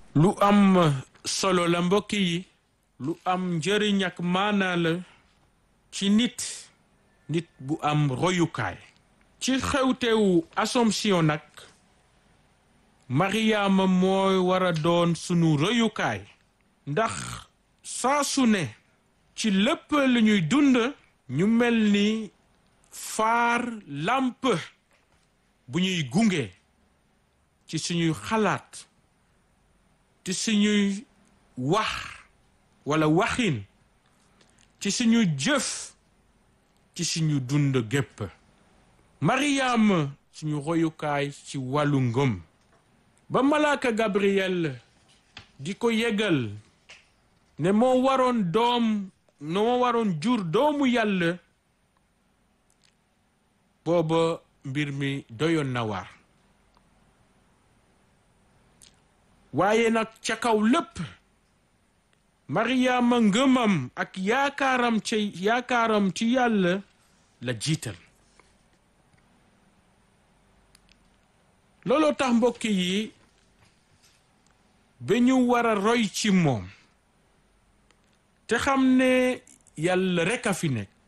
lu am solo la mbokk yi lu am njëriñ ak maanaa la ci nit nit bu am royukaay ci xewtewu Assomption nag Mariama mooy war a doon sunu royukaay ndax saa su ne ci lépp lu ñuy dund ñu mel ni faar làmp bu ñuy gunge ci suñuy xalaat ci suñuy wax walla waxin ci suñu jëf ci suñu dund gépp Mariam suñu royukaay ci wàllu ngëm ba malaaka Gabriel di ko yëgal ne moo waroon doom ne moo waroon jur doomu yàlla booba mbir mi doyoon na waar waaye nag ca kaw lépp Mariama ngëmam ak yaakaaram ci yaakaaram ci yàlla la jiital looloo tax mbokk yi ba ñu war a roy ci moom te xam ne yàlla rekk a fi nekk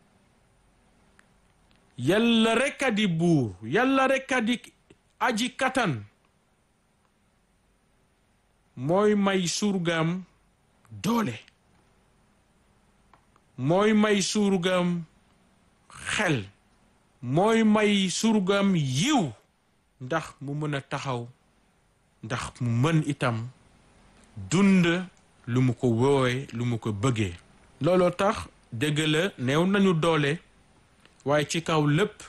yàlla rekk a di buur yàlla rekk a di aji katan mooy may surgam doole mooy may surgam xel mooy may surgam yiw ndax mu mën a taxaw ndax mu mën itam dund lu mu ko woowee lu mu ko bëggee looloo tax dëgg la néew nañu doole waaye ci kaw lépp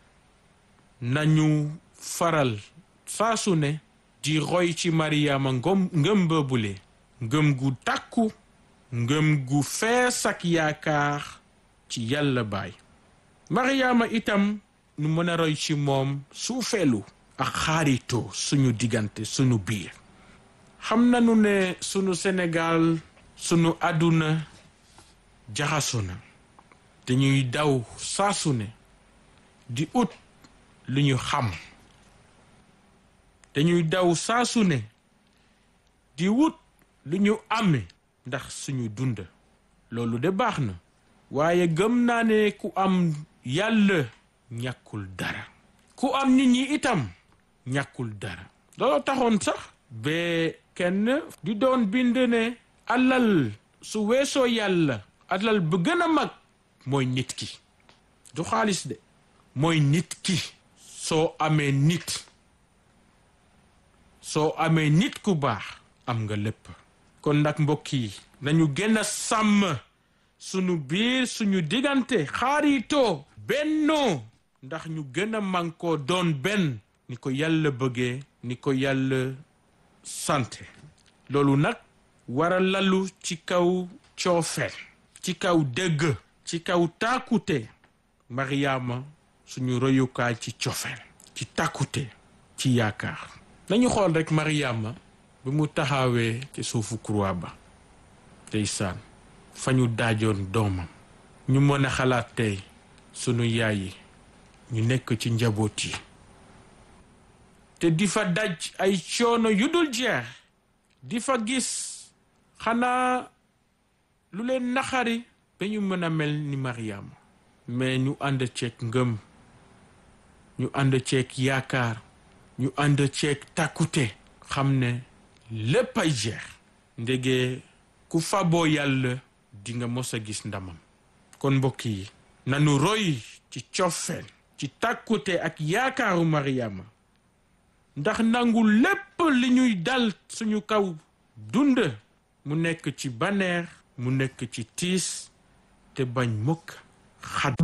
nañu faral saa su ne di roy ci Mariama ngëm ngëm boobule ngëm gu takku ngëm gu fees ak yaakaar ci yàlla baay Mariama itam nu mën a roy ci moom suufeelu ak xaritoo suñu diggante suñu biir xam nañu ne sunu Sénégal sunu àdduna jaxaso na dañuy daw saasu ne di ut lu ñu xam dañuy daw saasu ne di wut lu ñu amee ndax suñu dund loolu de baax na waaye gëm naa ne ku am yàlla ñàkkul dara ku am nit ñi itam ñàkkul dara loolu taxoon sax ba kenn di doon bind ne alal su weesoo yàlla alal bu gën a mag mooy nit ki du xaalis de mooy nit ki soo amee nit soo amee nit ku baax am nga lépp kon nag mbokk yi nañu gën a sàmm sunu biir suñu diggante xaritoo bennoo ndax ñu gën a mànkoo doon benn ni ko yàlla bëggee ni ko yàlla sante loolu nag war a lalu ci kaw coofeel ci kaw dëgg ci kaw tàkkute Mariama suñu royukaay ci cofeel ci tàkkute ci yaakaar nañu xool rek Mariama bi mu taxawee ci suufu croix ba ndeysaan fa ñu daajoon doomam ñu mën a xalaat tey sunu yaay yi ñu nekk ci njaboot yi te di fa daj ay coono yu dul jeex di fa gis xanaa lu leen naxari ba ñu mën a mel ni Mariama mais ñu ànd ceeg ngëm ñu ànd ceeg yaakaar ñu ànd ceeg tàkkute xam ne lépp ay jeex ndege ku faboo yàlla di nga mos a gis ndamam kon mbokk yi nanu roy ci cofeel ci tàkkute ak yaakaaru Mariama ndax nangu lépp li ñuy dal suñu kaw dund mu nekk ci baneex mu nekk ci tiis te bañ mukk xad